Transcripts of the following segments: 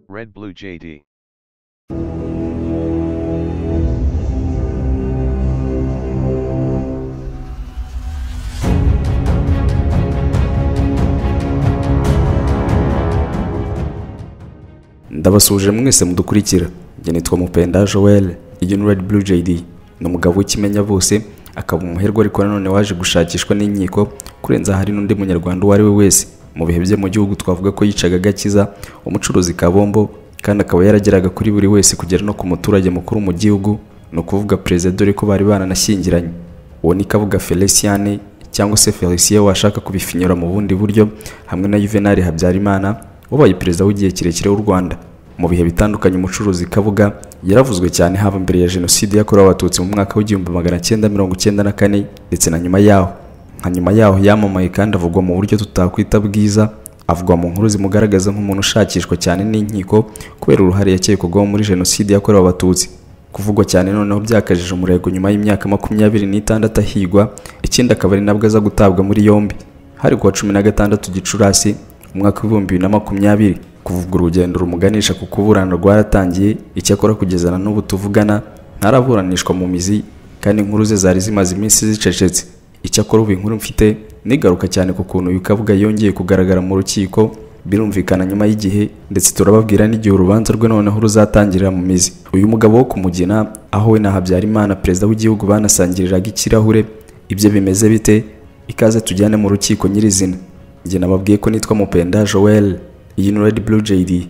Red Blue JD. ndabasuje mwese mudukurikira njye nitwa mupenda joel iyo ni red blue jd ni umugabo w'ikimenya bose akaba umuherwe ariko nanone waje gushakishwa n'inkiko kurenza hari n'undi munyarwanda uwo ari we wese mu bihe bye mu gihugu twavuga ko yicaga agakiza umucuruzi kabombo kandi akaba yarageraga kuri buri wese kugera no ku muturage mukuru mu gihugu ni ukuvuga perezida dore ko bari baranashyingiranye uwo ni kavuga feliciane cyangwa se felicien washaka kubifinyura mu bundi buryo hamwe na juvenal habyarimana wabaye perezida w'igihe kirekire w'u rwanda mu bihe bitandukanye umucuruzi kabuga yaravuzwe cyane haba mbere ya jenoside yakorewe abatutsi mu mwaka w'igihumbi magana cyenda mirongo cyenda na kane ndetse na nyuma yaho nka nyuma yaho yamamaye kandi avugwa mu buryo tutakwita bwiza avugwa mu nkuru zimugaragaza nk'umuntu ushakishwa cyane n'inkiko kubera uruhare yakekwagaho muri jenoside yakorewe abatutsi kuvugwa cyane noneho byakajije umurego nyuma y'imyaka makumyabiri n'itandatu ahigwa ikindi akaba ari nabwo aza gutabwa muri yombi hari kuwa cumi na gatandatu gicurasi umwaka w'ibihumbi bibiri na makumyabiri kuvuga urugendo rumuganisha ku kuburana rwaratangiye icyakora kugezana n'ubu tuvugana ntaraburanishwa mu mizi kandi inkuru ze zari zimaze iminsi zicecetse icyakora ubu inkuru mfite nigaruka cyane ku kuntu uyu kabuga yongeye kugaragara mu rukiko birumvikana nyuma y'igihe ndetse turababwira n'igihe urubanza rwe noneho ruzatangirira mu mizi uyu mugabo wo kumugina aho we na habyarimana perezida w'igihugu banasangiriraga ikirahure ibyo bimeze bite ikaze tujyane mu rukiko nyirizina njye nababwiye ko nitwa mupenda joel iyi ni red blue jd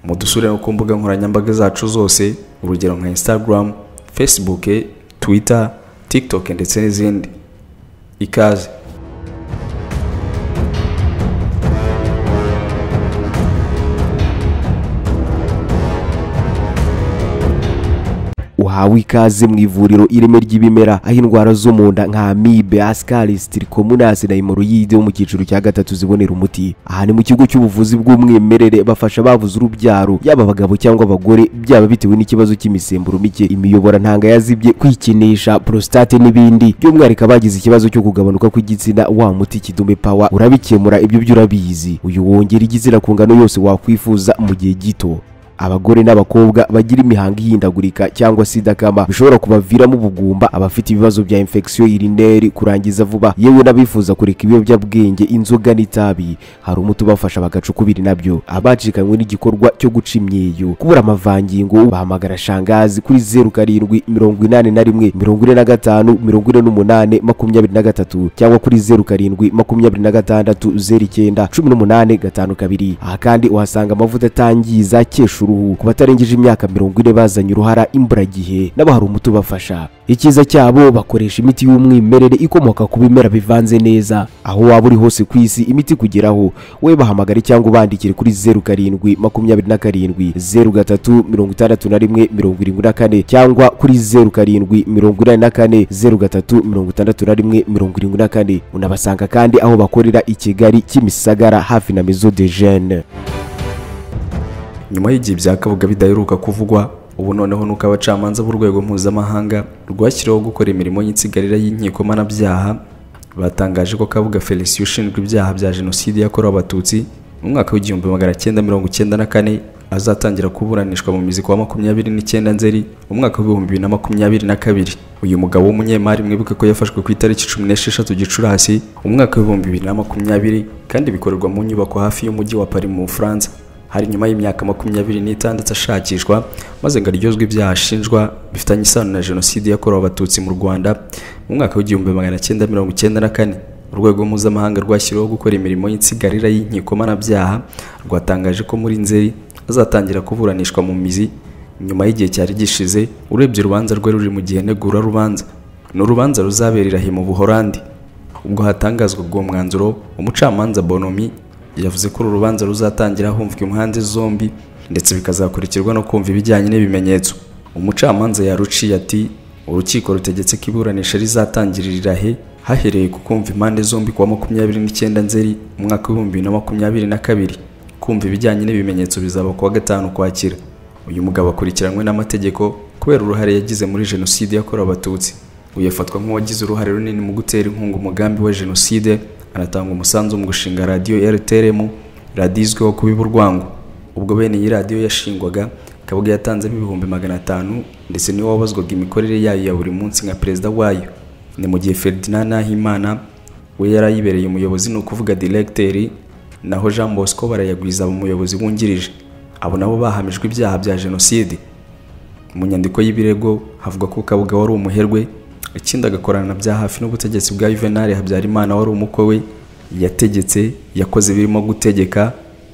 mudusure no ku mbuga nkoranyambaga zacu zose urugero nka instagram facebook twitter tiktok ndetse n'izindi ikaze uhawe ikaze mu ivuriro ireme ry'ibimera aho indwara zo mu nda nka amibe ascaris trichomonas na hemorrhoide wo mu cyiciro cya gatatu zibonera umuti aha ni mu kigo cy'ubuvuzi bw'umwimerere bafasha ababuze urubyaro yaba abagabo cyangwa abagore byaba bitewe n'ikibazo cy'imisemburo mike imiyoborantanga yazibye kwikinisha prostate n'ibindi by'umwihariko abagize ikibazo cyo kugabanuka kw'igitsina wa muti kidume pawa urabikemura ibyo byo urabizi uyu wongera igitsina ku ngano yose wakwifuza mu gihe gito abagore n'abakobwa bagira imihango ihindagurika cyangwa se idakama bishobora kubaviramo ubugumba abafite ibibazo bya infection urinary kurangiza vuba yewe n'abifuza kureka ibiyobyabwenge inzoga n'itabi hari umuti ubafasha bagaca ukubiri nabyo abacikanywe n'igikorwa cyo guca imyeyo kubura amavangingo bahamagara shangazi kuri zeru karindwi mirongo inani na rimwe mirongo ine na gatanu mirongo ine n'umunani makumyabiri na gatatu cyangwa kuri zeru karindwi makumyabiri na gatandatu zeru icyenda cumi n'umunani gatanu kabiri aha kandi uhasanga amavuta atangiza kesha uruhu ku batarengeje imyaka mirongo ine bazanye uruhara imburagihe nabo hari umuti ubafasha icyiza cyabo bakoresha imiti y'umwimerere ikomoka ku bimera bivanze neza aho waba uri hose ku isi imiti kugeraho we bahamagare cyangwa ubandikire kuri zeru karindwi makumyabiri na karindwi zeru gatatu mirongo itandatu na rimwe mirongo irindwi na kane cyangwa kuri zeru karindwi mirongo inani na kane zeru gatatu mirongo itandatu na rimwe mirongo irindwi na kane unabasanga kandi aho bakorera i kigali kimisagara hafi na mezo de jene nyuma y'igihe bya kabuga bidaheruka kuvugwa ubu noneho nuko abacamanza b'urwego mpuzamahanga rwashyiriweho gukora imirimo y'insigarira y'inkiko mpanabyaha batangaje ko kabuga felicien ushinjwa ibyaha bya jenoside yakorewe abatutsi mu mwaka w'igihumbi magana cyenda mirongo cyenda na kane azatangira kuburanishwa mu mizi kuwa makumyabiri n'icyenda nzeri mu mwaka w'ibihumbi bibiri na makumyabiri na kabiri uyu mugabo w'umunyemari mwibuke ko yafashwe ku itariki cumi n'esheshatu gicurasi umwaka w'ibihumbi bibiri na makumyabiri kandi bikorerwa mu nyubako hafi y'umujyi wa pari mu bufaransa hari nyuma y'imyaka makumyabiri n'itandatu ashakishwa maze ngo aryozwe ibyaha ashinjwa bifitanye isano na jenoside yakorewe abatutsi mu rwanda mu mwaka w'igihumbi magana cyenda mirongo icyenda na kane urwego mpuzamahanga rwashyiriweho gukora imirimo y'insigarira y'inkiko mpanabyaha rwatangaje ko muri nzeri azatangira kuburanishwa mu mizi nyuma y'igihe cyari gishize urebye urubanza rwe ruri mu gihe negura rubanza ni urubanza ruzaberera he mu buhorandi ubwo hatangazwa ubwo mwanzuro umucamanza bonomi yavuze ko uru rubanza ruzatangira humvwa impande zombi ndetse bikazakurikirwa no kumva ibijyanye n'ibimenyetso umucamanza yaruciye ati urukiko rutegetse ko iburanisha rizatangirira he hahereye ku kumva impande zombi kuwa makumyabiri n'icyenda nzeri umwaka w'ibihumbi bibiri na makumyabiri na kabiri kumva ibijyanye n'ibimenyetso bizaba kuwa gatanu ukwakira uyu mugabo akurikiranwe n'amategeko kubera uruhare yagize muri jenoside yakorewe abatutsi uyu afatwa nk'uwagize uruhare runini mu gutera inkunga umugambi wa jenoside anatanga umusanzu mu gushinga radiyo rtrm radizweho kuba urwango ubwo bene iyi radiyo yashingwaga kabwa yatanzemo ibihumbi magana atanu ndetse niwe wabazwaga imikorere yayo ya buri munsi nka perezida wayo ni mu gihe ferdinand nahimana we yari ayibereye umuyobozi ni ukuvuga diregiteri naho jean bosco barayagwiza umuyobozi wungirije abo nabo bahamijwe ibyaha bya jenoside mu nyandiko y'ibirego havuga ko kabuga wari umuherwe ikindi agakorana bya hafi n'ubutegetsi bwa juvenal habyarimana wari umukwe we yategetse yakoze birimo gutegeka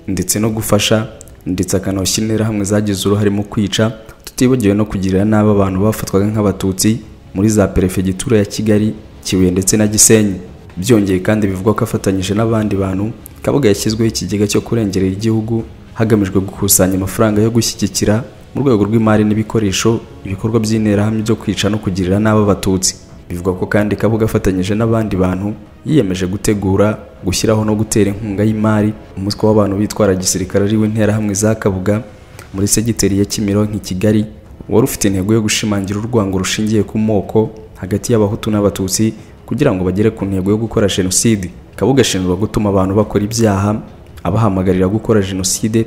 ndetse no gufasha ndetse akanawushyira interahamwe zagize uruhare mu kwica tutibagiwe no kugirira nabi abantu bafatwaga nk'abatutsi muri za perefegitura ya kigali kibuye ndetse na gisenyi byongeye kandi bivugwa ko afatanyije n'abandi bantu kabuga yashyizweho ikigega cyo kurengerera igihugu hagamijwe gukusanya amafaranga yo gushyigikira mu rwego rw'imari n'ibikoresho ibikorwa by'interahamwe byo kwica no kugirira nabi abatutsi bivugwa ko kandi kabuga afatanyije n'abandi bantu yiyemeje gutegura gushyiraho no gutera inkunga y'imari umutwe w'abantu bitwara gisirikare ari w'interahamwe za kabuga muri segiteri ya kimironko i kigali wari ufite intego yo gushimangira urwango rushingiye ku moko hagati y'abahutu n'abatutsi kugira ngo bagere ku ntego yo gukora jenoside kabuga ashinjwa gutuma abantu bakora ibyaha abahamagarira gukora jenoside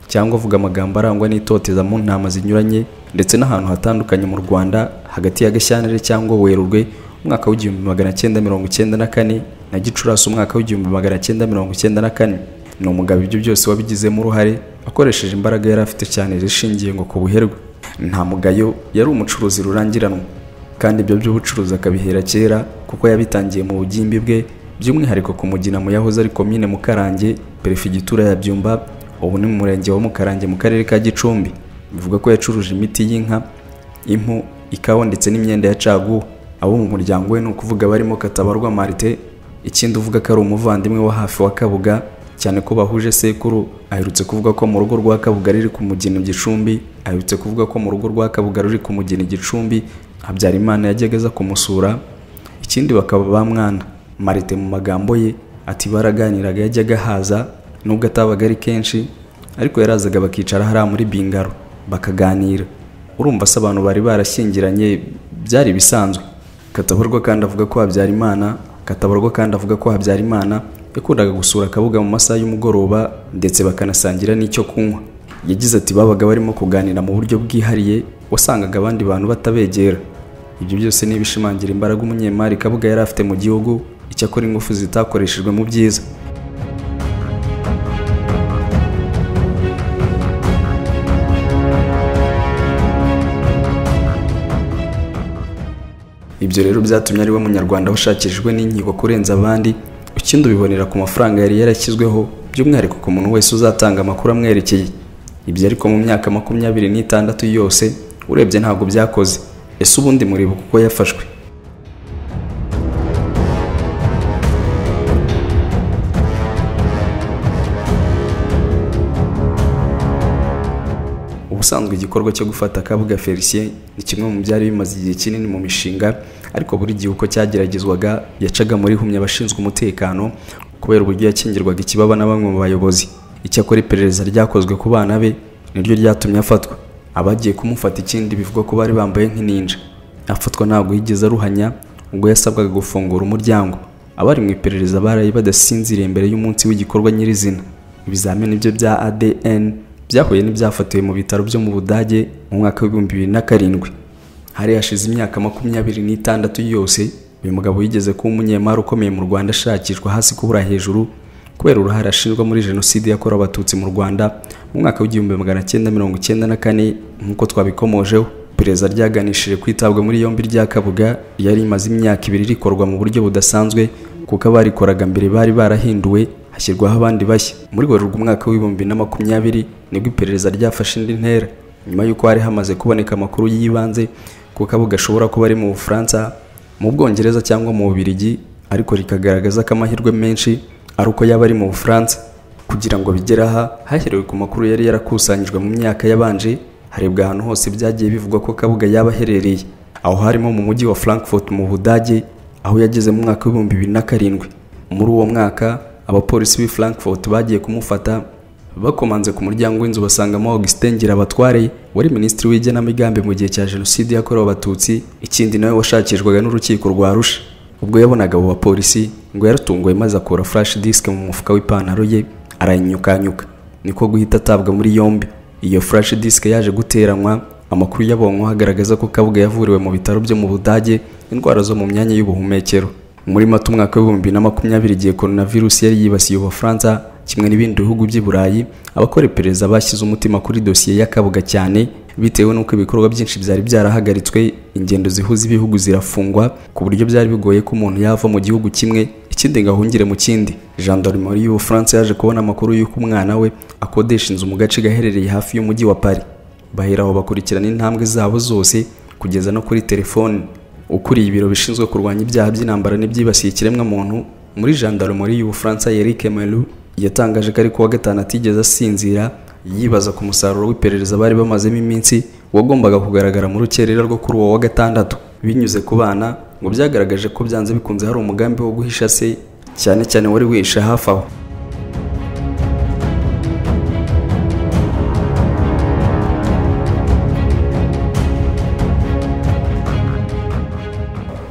cyangwa avuga amagambo arangwa n'itoteza mu ntama zinyuranye ndetse n'ahantu hatandukanye mu rwanda hagati ya gashyantare cyangwa werurwe umwaka w'igihumbi magana cyenda mirongo icyenda na kane na gicurasi umwaka w'igihumbi magana cyenda mirongo icyenda na kane ni umugabo ibyo byose wabigizemo uruhare akoresheje imbaraga yari afite cyane zishingiye ngo ku buherwe nta mugayo yari umucuruzi rurangiranwa kandi ibyo by'ubucuruzi akabihera kera kuko yabitangiye mu bugimbi bwe by'umwihariko ku mugina mu yahoze ari komine mukarange perefigitura ya byumba ubu ni mu murenge wa mukarange mu karere ka gicumbi bivuga ko yacuruje imiti y'inka impu ikawa ndetse n'imyenda ya caguwa abo mu muryango we ni ukuvuga barimo katabarwa marite ikindi uvuga ko ari umuvandimwe wa hafi wa kabuga cyane ko bahuje sekuru aherutse kuvuga ko mu rugo rwa kabuga riri ku mugina gicumbi aherutse kuvuga ko mu rugo rwa kabuga ruri ku mugina gicumbi habyarimana yajyaga aza kumusura ikindi bakaba ba mwana marite mu magambo ye ati baraganiraga yajyaga haza nubwo atabaga ari kenshi ariko yarazaga bakicara hariya muri bingaro bakaganira urumva se abantu bari barashyingiranye byari ibisanzwe katabarwa kandi avuga ko habyarimana katabarwa kandi avuga ko habyarimana yakundaga gusura akabuga mu masaha y'umugoroba ndetse bakanasangira n'icyo kunywa yagize ati babaga barimo kuganira mu buryo bwihariye wasangaga abandi bantu batabegera ibyo byose ni ibishimangira imbaraga umunyemari kabuga yari afite mu gihugu icyakora ingufu zitakoreshejwe mu byiza ibyo rero byatumye ari we munyarwanda washakishijwe n'inkiko kurenza abandi ikindi ubibonera ku mafaranga yari yarashyizweho by'umwihariko ku muntu wese uzatanga amakuru amwerekeye ibyo ariko mu myaka makumyabiri n'itandatu yose urebye ntabwo byakoze ese ubundi mureba kuko yafashwe ubusanzwe igikorwa cyo gufata kabuga felicien ni kimwe mu byari bimaze igihe kinini mu mishinga ariko buri gihe uko cyageragezwaga yacaga muri humye abashinzwe umutekano kubera uburyo yakingirwaga ikibaba na bamwe mu bayobozi icyakora iperereza ryakozwe ku bana be niryo ryatumye afatwa abagiye kumufata ikindi bivuga ko bari bambaye nk'ininja afatwa ntabwo yigeze aruhanya ubwo yasabwaga gufungura umuryango abari mu iperereza baraye badasinziriye mbere y'umunsi w'igikorwa nyirizina ibizamini byo bya adn byahuye n'ibyafatiwe mu bitaro byo mu budage mu mwaka w'ibihumbi bibiri na karindwi hari hashize imyaka makumyabiri n'itandatu yose uyu mugabo yigeze kuba umunyemari ukomeye mu rwanda ashakishwa hasi kubura hejuru kubera uruhare ashinjwa muri jenoside yakorewe abatutsi mu rwanda mu mwaka w'igihumbi magana cyenda mirongo icyenda na kane nk'uko twabikomojeho iperereza ryaganishije kwitabwa muri yombi rya kabuga yari imaze imyaka ibiri rikorwa mu buryo budasanzwe kuko abarikoraga mbere bari barahinduwe hashyirwaho abandi bashya muri werurwe umwaka w'ibihumbi na makumyabiri nibwo iperereza ryafashe indi ntera nyuma y'uko hari hamaze kuboneka amakuru y'ibanze ko kabuga ashobora kuba ari mu bufaransa mu bwongereza cyangwa mu bubirigi ariko rikagaragaza ko amahirwe menshi ari uko yaba ari mu bufaransa kugira ngo bigere aha haherewe ku makuru yari yarakusanyijwe mu myaka yabanje harebwa ahantu hose byagiye bivugwa ko kabuga yaba aherereye aho harimo mu mujyi wa frankfurt mu budage aho yageze mu mwaka w'ibihumbi bibiri na karindwi muri uwo mwaka abapolisi b'i Frankfurt bagiye kumufata bakomanze ku muryango w'inzu basangamo Augustin Ngirabatware wari minisitiri w'igenamigambi mu gihe cya jenoside yakorewe abatutsi ikindi nawe washakishwaga n'urukiko rwa Arusha ubwo yabonaga abo bapolisi ngo yaratunguwe maze akura flash disk mu mufuka w'ipantaro ye arayinyukanyuka niko guhita atabwa muri yombi iyo flash disk yaje guteranwa amakuru yabonwa agaragaza ko kabuga yavuriwe mu bitaro byo mu budage indwara zo mu myanya y'ubuhumekero muri mata umwaka w'ibihumbi na makumyabiri igihe coronavirus yari yibasiye ubufaransa kimwe n'ibindi bihugu by'i burayi abakora iperereza bashyize umutima kuri dosiye ya kabuga cyane bitewe n'uko ibikorwa byinshi byari byarahagaritswe ingendo zihuza ibihugu zirafungwa ku buryo byari bigoye ko umuntu yava mu gihugu kimwe ikindi ngo ahungire mu kindi gendarmerie y'ubufaransa yaje kubona amakuru y'uko umwana we akodesha inzu mu gace gaherereye hafi y'umujyi wa paris bahera aho bakurikirana intambwe zabo zose kugeza no kuri telefoni ukuriye ibiro bishinzwe kurwanya ibyaha by'intambara n'ibyibasiye ikiremwamuntu muri gendarmerie y'ubufaransa Eric Melu yatangaje ko ari kuwa gatanu atigeze asinzira yibaza ku musaruro w'iperereza bari bamazemo iminsi wagombaga kugaragara mu rukerera rwo kuri uwo wa gatandatu binyuze ku bana ngo byagaragaje ko byanze bikunze hari umugambi wo guhisha se cyane cyane wari wihishe hafi aho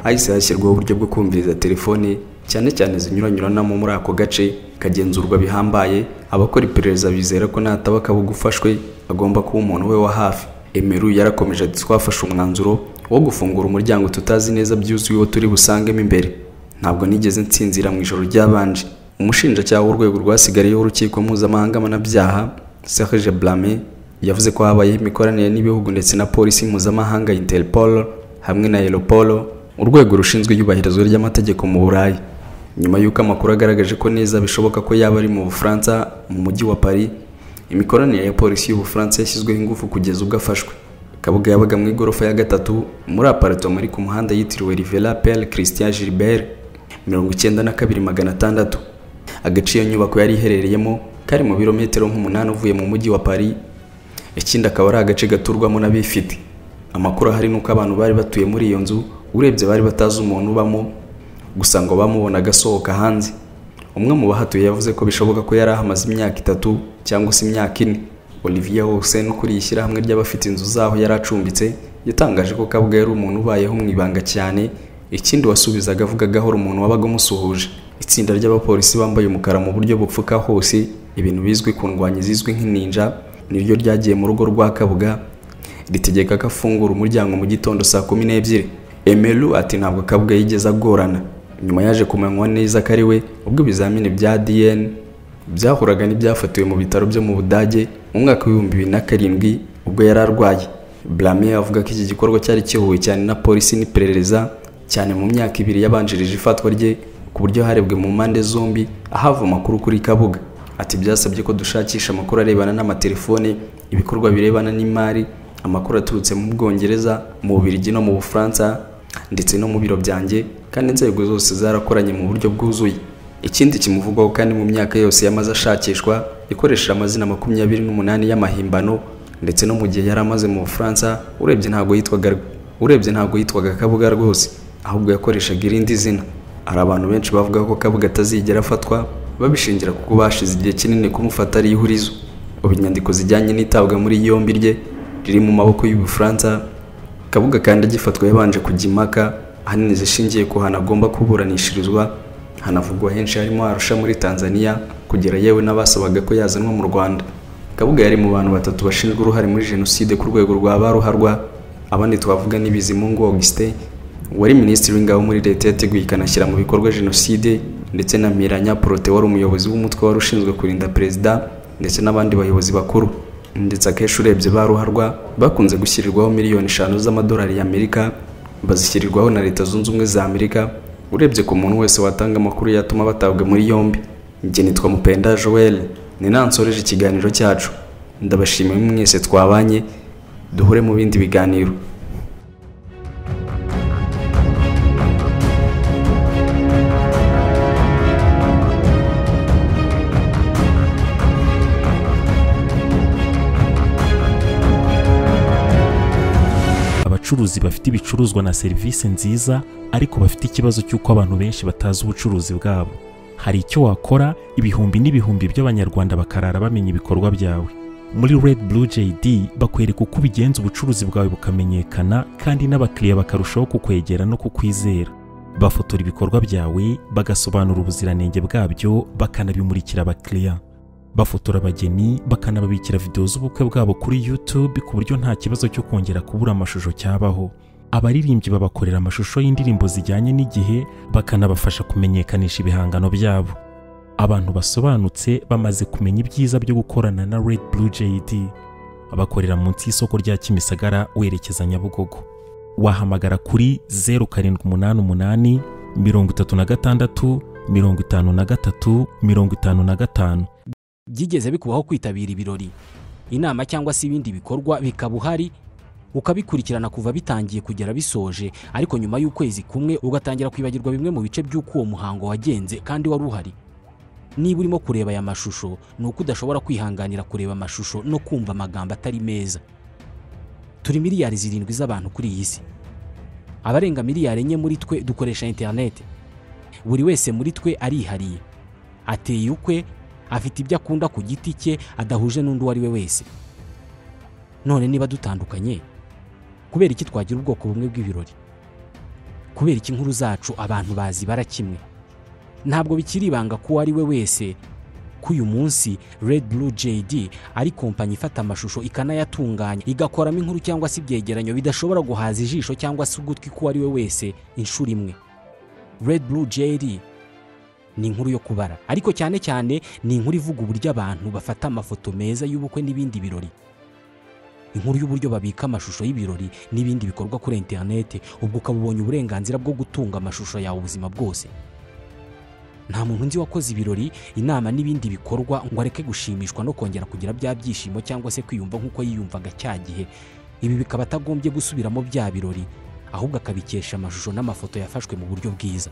hahise hashyirwaho uburyo bwo kumviriza telefoni cyane cyane zinyuranyuranamo muri ako gace kagenzurwa bihambaye abakora iperereza bizera ko nataba kabuga ufashwe agomba kuba umuntu we wa hafi emeru yarakomeje ati twafashe umwanzuro wo gufungura umuryango tutazi neza byuzuye uwo turi busangemo imbere ntabwo nigeze nsinzira mu ijoro ryabanje umushinjacyaha w'urwego rwasigariyeho urukiko mpuzamahanga mpanabyaha serge blame yavuze ko habayeho imikoranire n'ibihugu ndetse na polisi mpuzamahanga interpol hamwe na europolo urwego rushinzwe iyubahirizwa ry'amategeko mu burayi nyuma y'uko amakuru agaragaje ko neza bishoboka ko yaba ari mu bufaransa mu mujyi wa paris imikoranire ya polisi y'ubufaransa yashyizweho ingufu kugeza ubwo afashwe kabuga yabaga mu igorofa ya gatatu muri aparitoma iri ku muhanda yitiriwe rivela pere christian gilbert mirongo icyenda na kabiri magana atandatu agace iyo nyubako yari iherereyemo kari mu birometero nk'umunani uvuye mu mujyi wa paris ikindi akaba ari agace gaturwamo n'abifite amakuru ahari ni uko abantu bari batuye muri iyo nzu urebye bari batazi umuntu ubamo gusa ngo bamubona agasohoka hanze umwe mu bahatuye yavuze ko bishoboka ko yari ahamaze imyaka itatu cyangwa se imyaka ine olivier wose ukuriye ishyirahamwe ry'abafite inzu zaho yari acumbitse yatangaje ko kabwa yari umuntu ubayeho mu ibanga cyane ikindi wasubizaga avuga gahoro umuntu wabaga umusuhuje itsinda ry'abapolisi bambaye umukara mu buryo bupfuka hose ibintu bizwi ku ndwanyi zizwi nk'ininja niryo ryagiye mu rugo rwa kabuga ritegeka ko afungura umuryango mu gitondo saa kumi n'ebyiri Emelu ati ntabwo kabwa yigeze agorana nyuma yaje kumanywa neza ko ari we ubwo ibizamini bya DN byahuraga n'ibyafatiwe mu bitaro byo mu Budage mu mwaka w'ibihumbi bibiri na karindwi ubwo yari arwaye Blame avuga ko iki gikorwa cyari kihuye cyane na polisi n'iperereza cyane mu myaka ibiri yabanjirije ifatwa rye ku buryo harebwe mu mpande zombi ahava amakuru kuri kabuga ati byasabye ko dushakisha amakuru arebana n'amatelefone ibikorwa birebana n'imari amakuru aturutse mu Bwongereza mu Bubiligi no mu Bufaransa ndetse no mu biro byanjye kandi inzego zose zarakoranye mu buryo bwuzuye ikindi kimuvugwaho kandi mu myaka yose yamaze ashakishwa ikoresheje amazina makumyabiri n'umunani y'amahimbano ndetse no mu gihe yari amaze mu bufaransa urebye ntabwo yitwaga urebye ntabwo yitwaga kabuga rwose ahubwo yakoreshaga irindi zina hari abantu benshi bavuga ko kabuga atazigera afatwa babishingira kuko bashize igihe kinini kumufata ari ihurizo ubu inyandiko zijyanye n'itabwa muri yombi rye riri mu maboko y'ubufaransa kabuga kandi agifatwa yabanje kujya impaka ahanini zishingiye ku hantu agomba kuburanishirizwa hanavugwa henshi harimo arusha muri tanzania kugera yewe n'abasabaga ko yazanwa mu rwanda kabuga yari mu bantu batatu bashinzwe uruhare muri jenoside ku rwego rwa baruharwa abandi twavuga n'ibizimungu augustin wari minisitiri w'ingabo muri leta yateguye ikanashyira mu bikorwa jenoside ndetse na miranya porote wari umuyobozi w'umutwe wari ushinzwe kurinda perezida ndetse n'abandi bayobozi bakuru ndetse akenshi urebye ba ruharwa bakunze gushyirirwaho miliyoni eshanu z'amadolari y'amerika bazishyirirwaho na leta zunze ubumwe za amerika urebye ku muntu wese watanga amakuru yatuma batabwa muri yombi njye nitwa mupenda joel ni nansoreje ikiganiro cyacu ndabashimiye mwese twabanye duhure mu bindi biganiro abacuruzi bafite ibicuruzwa na serivisi nziza ariko bafite ikibazo cy'uko abantu benshi batazi ubucuruzi bwabo hari icyo wakora ibihumbi n'ibihumbi by'abanyarwanda bakarara bamenya ibikorwa byawe muri red blue jd bakwereka uko ubigenza ubucuruzi bwawe bukamenyekana kandi n'abakiriya bakarushaho kukwegera no kukwizera bafotora ibikorwa byawe bagasobanura ubuziranenge bwabyo bakanabimurikira abakiriya bafotora abageni bakanababikira videwo z'ubukwe bwabo kuri YouTube ku buryo nta kibazo cyo kongera kubura amashusho cyabaho abaririmbyi babakorera amashusho y'indirimbo zijyanye n'igihe bakanabafasha kumenyekanisha ibihangano byabo abantu basobanutse bamaze kumenya ibyiza byo gukorana na Red Blue JD bakorera munsi y'isoko rya Kimisagara werekeza Nyabugogo wahamagara kuri 0788 36 53 55 byigeze bikubaho kwitabira ibirori inama cyangwa se ibindi bikorwa bikaba uhari ukabikurikirana kuva bitangiye kugera bisoje ariko nyuma y'ukwezi kumwe ugatangira kwibagirwa bimwe mu bice by'uko uwo muhango wagenze kandi wari uhari niba urimo kureba aya mashusho ni uko udashobora kwihanganira kureba amashusho no kumva amagambo atari meza turi miliyari zirindwi z'abantu kuri iyi si abarenga miliyari enye muri twe dukoresha interineti buri wese muri twe arihariye ateye ukwe afite ibyo akunda ku giti cye adahuje n'undi uwo ari we wese none niba dutandukanye kubera iki twagira ubwoko bumwe bw'ibirori kubera iki inkuru zacu abantu bazi bara kimwe ntabwo bikiri ibanga ko uwo ari we wese ko uyu munsi Red Blue JD ari kompanyi ifata amashusho ikanayatunganya igakoramo inkuru cyangwa se ibyegeranyo bidashobora guhaza ijisho cyangwa se ugutwi k'uwo ari we wese inshuro imwe Red Blue JD ni inkuru yo kubara ariko cyane cyane ni inkuru ivuga uburyo abantu bafata amafoto meza y'ubukwe n'ibindi birori inkuru y'uburyo babika amashusho y'ibirori n'ibindi bikorwa kuri interineti ubwo ukaba ubonye uburenganzira bwo gutunga amashusho yawe ubuzima bwose nta muntu nzi wakoze ibirori inama n'ibindi bikorwa ngo areke gushimishwa no kongera kugira bya byishimo cyangwa se kwiyumva nk'uko yiyumvaga cya gihe ibi bikaba atagombye gusubiramo bya birori ahubwo akabikesha amashusho n'amafoto yafashwe mu buryo bwiza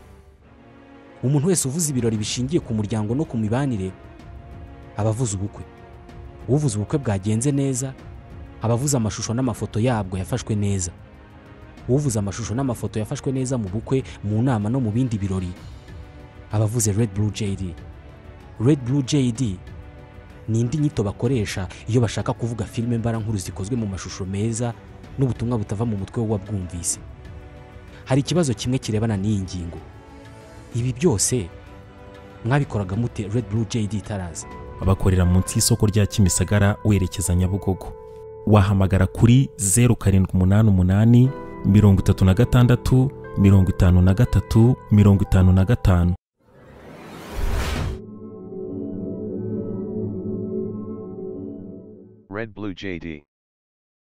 umuntu wese uvuze ibirori bishingiye ku muryango no ku mibanire aba avuze ubukwe uvuze ubukwe bwagenze neza aba avuze amashusho n'amafoto yabwo yafashwe neza uvuze amashusho n'amafoto yafashwe neza mu bukwe mu nama no mu bindi birori abavuze Red Blue JD Red Blue JD ni indi nyito bakoresha iyo bashaka kuvuga filime mbarankuru zikozwe mu mashusho meza n'ubutumwa butava mu mutwe w'uwabwumvise hari ikibazo kimwe kirebana n'iyi ngingo ibi byose mwabikoraga mute Red Blue JD itaraza bakorera munsi y'isoko rya Kimisagara werekeza Nyabugogo wahamagara kuri 0788 36 53 55 Red Blue JD.